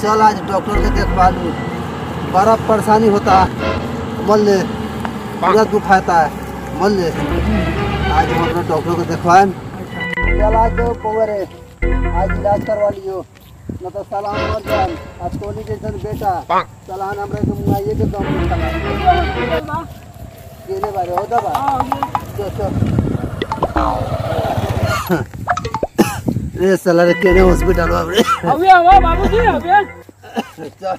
चल आज डॉक्टर के देखवा लू बड़ा परेशानी होता है मन ले पूरा दुखाता है मन ले आज हम अपने डॉक्टर को देखवाएं चल आज तो पवरे आज इलाज करवा लियो न तो सलाम मर जाए आज टोली जैसन बेटा सलाह हमरा के मुआइए के दम निकला केने बारे हो दबा चल चल रे साला रे केने हॉस्पिटल बाबू रे अबे अबे बाबूजी अबे चल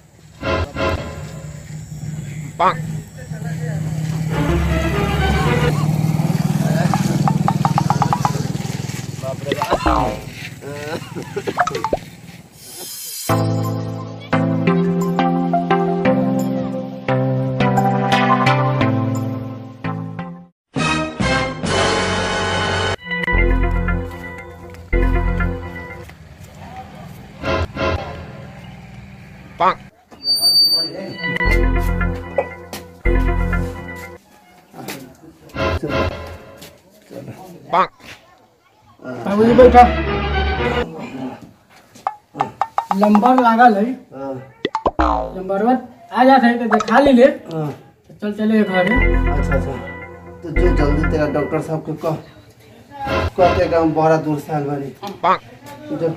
बाबूजी बैठा नंबर लागल है हाँ, नंबर आ जात है तो दिखा ली ले हाँ, तो चल चले घर अच्छा अच्छा तो जो जल्दी तेरा डॉक्टर साहब के कह कह के हम बड़ा दूर से आल बानी जो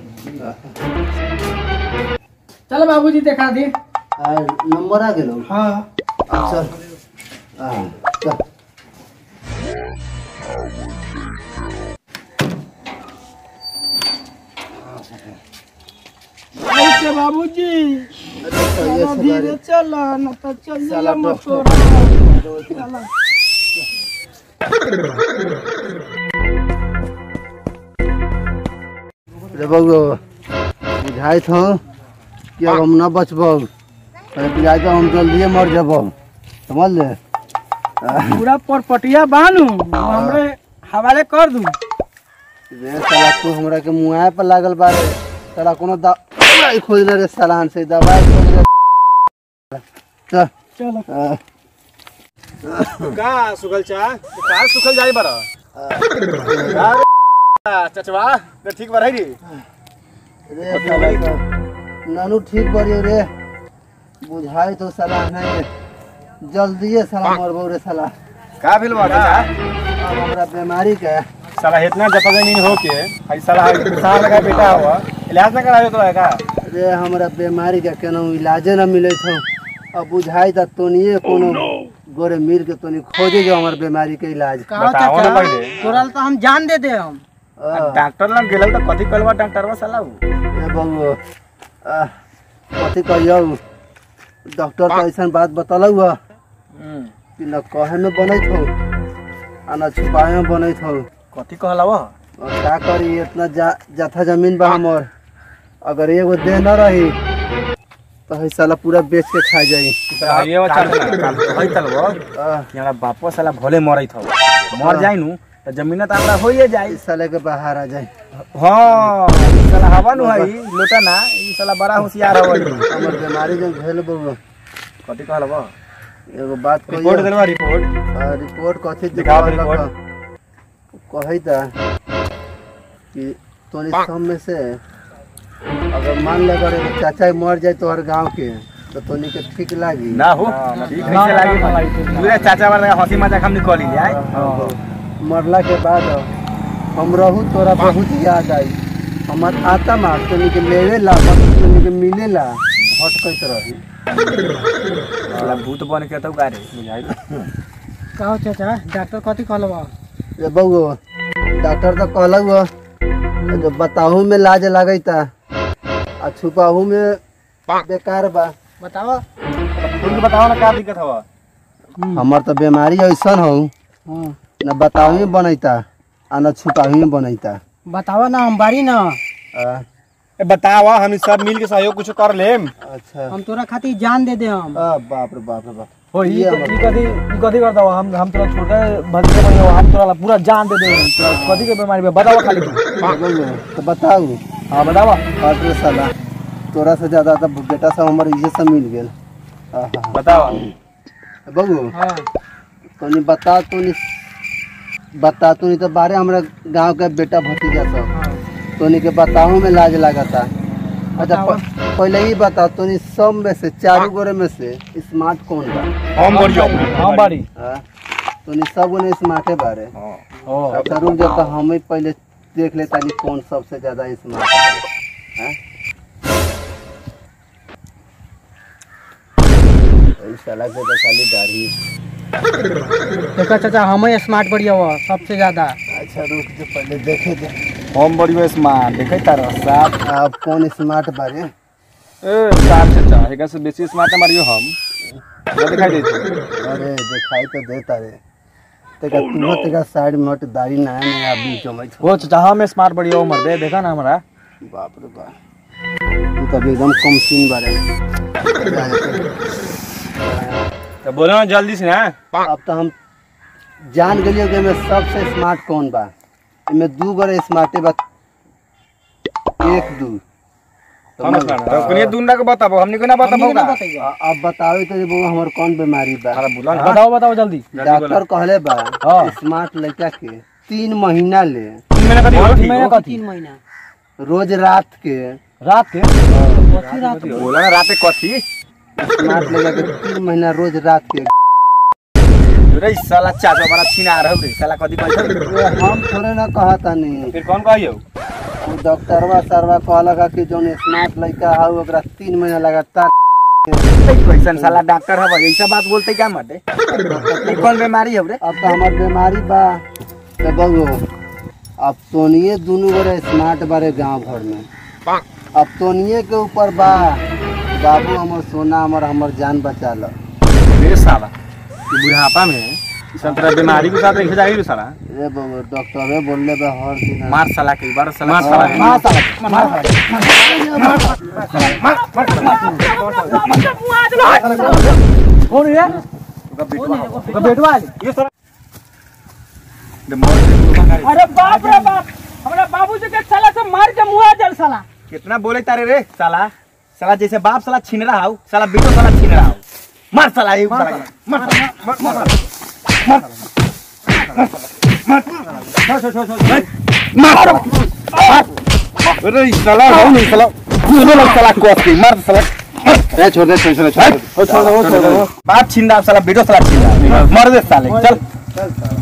चल बाबूजी दिखा दी आ, नंबर आ गेलो हाँ चल हाँ चल ऐसे बाबूजी अच्छा, ये सब धीरे बारे- चल न तो चल साला जाइए डॉक्टर। मोटोरा रे बउआ बुझाइत हो कि अब हम न बचबो अरे बुझाइत हो हम जल्दिए मर जबो समझ ले पूरा परपटिया बानू हमरे हवाले कर दूं रे साला तू हमरा के मुंह पर लागल बारे साला कोनो दवाई खोज ले रे सलाहन से दवाई खोज ले चल चलो आ, का सुखल चा का सुखल जाई बरा चचवा तो ठीक बा रही रे साला तो नानू ठीक बरियो रे बुझाई तो सलाह नहीं जल्दिए साला मरबो रे साला का भेल बा चाचा अब हमरा बीमारी के साला इतना जपगे नहीं हो के आई साला साल लगा बेटा हुआ इलाज ना करायो तो का रे हमरा बीमारी के केनो इलाजे न मिले छौ अब बुझाई त तोनिए कोनो गोरे मिल के तोनी खोजे जो हमर बीमारी के इलाज बताओ ना पहले तोरा तो हम जान दे दे हम आ, डॉक्टर लग गेल तो कथी कलवा डॉक्टर बा साला उ ए बबू आ, कथी कहियौ डॉक्टर तो ऐसा बात बतलौ ह कि न कहे में बनैत हो आ न छुपाए में बनैत हो कथी कहला वो और का करी इतना जा, जाथा जमीन बा हमर अगर एगो दे न रही तो है साला पूरा बेच के खा जाई ये वो चल काल होई तल वो आ, हमरा बापो साला भले मरई था मर जाई नु तो जमीन तो हमरा होइए जाई इस साले के बाहर आ जाए हाँ ई साला हवा नु है लोटा ना ई साला बड़ा होशियार हवा हमर बीमारी जो भेल बबू कथी कहला वो एगो बात रिपोर्ट कहियो देलवा रिपोर्ट आ, रिपोर्ट कथी दिखाओ दिखावल रिपोर्ट। बा? कही था कि तोरी सब में से अगर मान ले अगर एगो चाचा मर जाए तोहर गांव के तो तोनी के ठीक लागी ना हो ठीक कैसे लागी पूरे चाचा वाला हंसी मजाक हम निकल ही आए मरला के बाद हम रहू तोरा बहुत याद आई हमार आता मार तोनी के लेवे ला तोनी के मिले ला हट कैसे रही साला भूत बन के तो गारे बुझाई कहो चाचा डॉक्टर कथी कहलबा रे बउओ डॉक्टर तो कहलक हो जो बताहू में लाज लगैता आ छुपाहू में बेकार बा बताओ तुम बताओ ना क्या दिक्कत हवा हमर तो बीमारी ऐसन हो हाँ न बताहू में बनैता आ न छुपाहू में बनैता बतावा ना हम बारी ना आ, बताओ हम सब मिल के सहयोग कुछ कर लेम अच्छा हम तोरा खातिर जान दे दे हम आ, बाप रे बाप रे बाप हो ई ये ई कथी ई कथी करता हो हम हम तोरा छोटे भतीजे बनी हो हम तोरा पूरा जान दे दे तोरा कथी के बीमारी में बताओ खाली तू बउओ, तो बताऊ हां बताओ हट रे साला तोरा से ज्यादा तो बेटा सब हमर इहे सब मिल गेल आहा। बताओ बबू हाँ तोनी बता तोनी बता तोनी तो बारे हमरा गांव के बेटा भतीजा सब हाँ तोनी के बताहू में लाज लागता अच्छा प- पहले ही बता तोनी सब में से चारों गोरे में से स्मार्ट कौन बा हम बढ़िया हम बाड़ी हाँ? तोनी सब गोने स्मार्टे बारे ओ अच्छा रुक जा तो हम ही पहले देख लेता नहीं कौन सबसे ज्यादा स्मार्ट है हाँ? ऐसा लगे तो खाली दाढ़ी देखा चाचा हम स्मार्ट बढ़िया हुआ सबसे ज्यादा अच्छा रुक जो पहले देखे दे हम बढ़िया स्मार्ट देखे तारा साफ आप कौन स्मार्ट बारे ए साफ चाचा हेगा से बेसी स्मार्ट मारियो हम ना दिखाई दे छै अरे दिखाई तो देता रे तेका तू तेका साइड में हट दाढ़ी नया नया बीच में वो चाचा हम स्मार्ट बढ़िया उमर दे देखा ना हमारा बाप रे बाप तू तो अभी एकदम कम सीन बारे तो बोलो ना जल्दी से ना अब तो हम जान गलियो कि में सबसे स्मार्ट कौन बा इमे दू गरे स्मार्टे बा एक दू हम स्मार्ट तो कनिए दूना के बताबो हमनी को ना बताबो का अ- अब बताओ तो वो हमर कौन बीमारी बा अरे बोला ना बताओ बताओ जल्दी डॉक्टर कहले बा हाँ। स्मार्ट लड़का के तीन महीना ले तीन महीना कथी हो तीन ठीक महीना हो कथी महीना रोज रात के रात के बोला ना रात कथी स्मार्ट लड़का के तीन महीना रोज रात के रे साला चाचा बड़ा छिना रहो रे साला कथी कहै ये हम थोड़े ना कहता नहीं फिर कौन कहियो वो डॉक्टरवा सरवा कहलक है कि जोन स्मार्ट लड़का है ओकरा तीन महीना लगातार कैसन साला डॉक्टर हवा ऐसा बात बोलते क्या मटे ई कौन बीमारी है रे अब तो हमार बीमारी बा तो बगो अब तोनिए दोनों बड़े स्मार्ट बारे गांव भर में अब तोनिए के ऊपर बा बाबू हमर सोना हमर हमर जान बचा लो मेरे साला ई बुढ़ापा में ई सब तरह बीमारी के साथ रखे जाई रे साला ए बगो डॉक्टरे बोलले बा हर दिन मार साला के बार साला मार साला मार साला कौन है तो बेटवा ये साला दे मोर के दूर भागा रे। अरे बाप रे बाप हमरा बाबू जी के साला से मार के मुआ जल साला कितना बोले तारे रे साला साला जैसे बाप साला छीन रहा हो साला बेटो साला छीन रहा हो मार साला ये साला के। मार मार मार मार मार मार अरे साला हो नहीं साला पूरा लोग साला कोस के मार साला ए छोड़ दे छोड़ दे छोड़ दे छोड़ दो छोड़ दो बाप छीन रहा साला बेटो साला छीन रहा मर दे साले चल चल